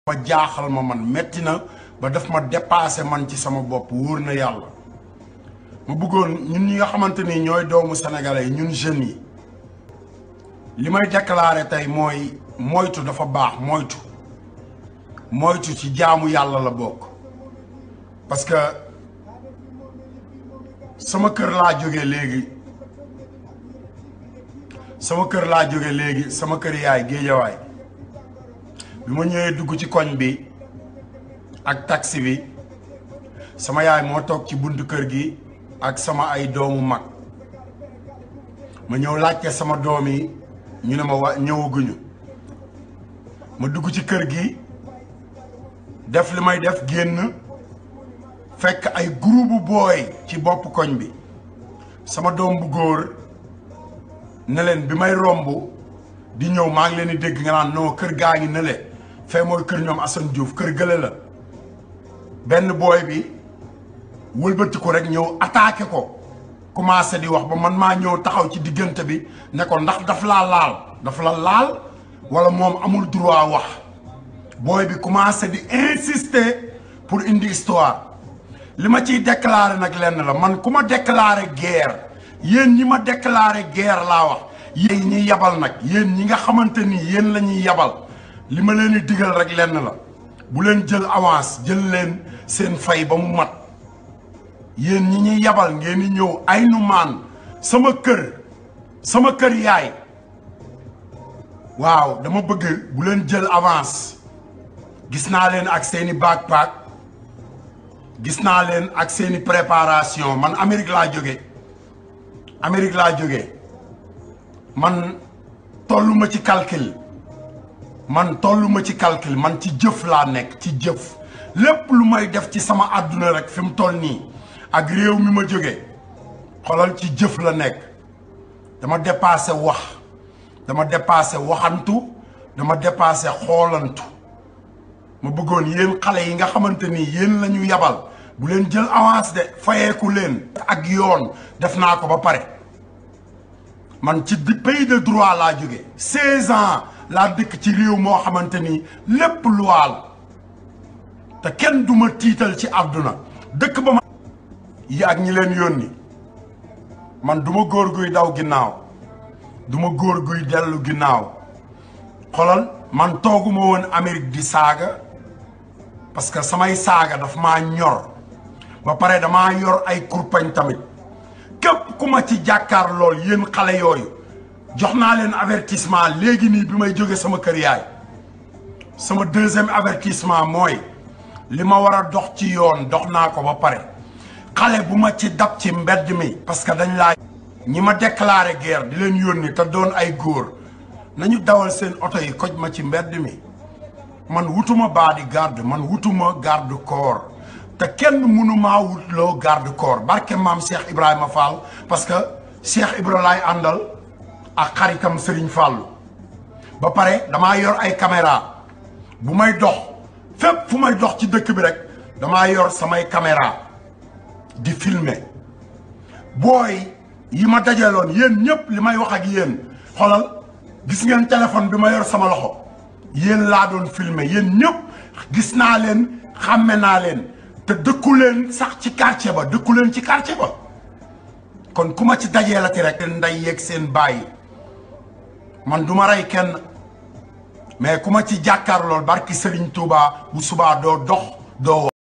ba jaaxal ma man metti na ba daf ma dépassé man ci sama bopp wóor na yàlla ma bëggoon ñun ñi nga xamante ni ñooy doomu sénégalais yi ñun jeunes yi li may déclaré tey mooy moytu dafa baax moytu moytu ci jaamu yàlla la bokk parce que sama kër laa jóge léegi sama kër laa jóge léegi sama kër yaay géejawaay bi ma ñëwee dugg ci koñ bi ak taxi bi sama yaay moo toog ci buntu kër gi ak sama ay doomu mag ma ñëw laajte sama doom yi ñu ne ma wa ñëwaguñu ma dugg ci kër gi def li may def génn fekk ay groupe booy ci bopp koñ bi sama doom bu góor ne leen bi may romb di ñëw maa ngi leen di dégg nga naan non kër gaa ngi ne le fee mooy kër ñoom Assane Diouf kër gële la benn booy bi wëlbati ko rek ñëw attaqué ko commencé di wax ba man maa ñëw taxaw ci diggante bi ne ko ndax daf laa laal daf la laal wala moom amul droit wax booy bi commencé di insister pour indi histoire li ma ciy déclaré nag lenn la man ku ma déclaré guerre yéen ñi ma déclaré guerre laa wax yéen ñi yabal nag yéen ñi nga xamante ni yéen la ñuy yabal li ma leen di digal rek lenn la bu leen jël avance jël leen seen fay ba mu mat yéen ñi ñuy yabal ngeen di ñëw ay nu maan sama kër sama kër yaay waaw dama bëgg bu leen jël avance gis naa leen ak seeni backpack gis naa leen ak seeni préparation man Amérique laa jóge Amérique laa jóge man tolluma ci calcul man tolluma ci calcul man ci jëf laa nekk ci jëf lépp lu may def ci sama àdduna rek fi mu toll nii ak réew mi ma jóge xoolal ci jëf la nekk dama dépassé wax dama dépassé waxantu dama dépassé xoolantu ma bëggoon yéen xale yi nga xamante ni yéen la ñu yabal bu leen jël avance de fayeeku leen ak yoon def naa ko ba pare man ci pays de droit laa jóge seize ans laa dëkk ci réew moo xamante ni lépp luwaal te kenn du ma tiital ci àdduna dëkk ba ma yi ak ñi leen yónni man du ma góor guy daw ginnaaw du ma góor guy dellu ginnaaw xolal man tooguma woon Amérique di saaga parce que samay saaga daf maa ñor ba pare damaa yor ay kurpañ tamit képp ku ma ci jàkkaar lool yéen xale yooyu jox naa leen avertissement léegi nii bi may jóge sama kër yaay sama deuxième avertissement mooy li ma war a dox ci yoon dox naa ko ba pare xale bu ma ci dab ci mbedd mi parce que dañ laa ñi ma déclaré guerre di leen yónni te doon ay góor nañu dawal seen oto yi koj ma ci mbedd mi man wutuma body garde man wutuma garde corps te kenn mënumaa wutloo garde corps barke maam Cheikh Ibrahima Fall parce que Cheikh Ibra laay àndal ak xaritam Serigne Fallou ba pare damaa yor ay caméra bu may dox fépp fu may dox ci dëkk bi rek damaa yor samay caméra di filmer booy yi ma dajaloon yéen ñëpp li may wax ak yéen xolal gis ngeen téléphone bi ma yor sama loxo yéen laa doon filmer yéen ñëpp gis naa leen xàmme naa leen te dëkku leen sax ci quartier ba dëkku leen ci quartier ba kon ku ma ci dajee la ti rek seen nday yeeg seen bàyyi man du ma rey kenn mais ku ma ci jàkkaar lool barki Serigne Touba bu subaa doo dox doo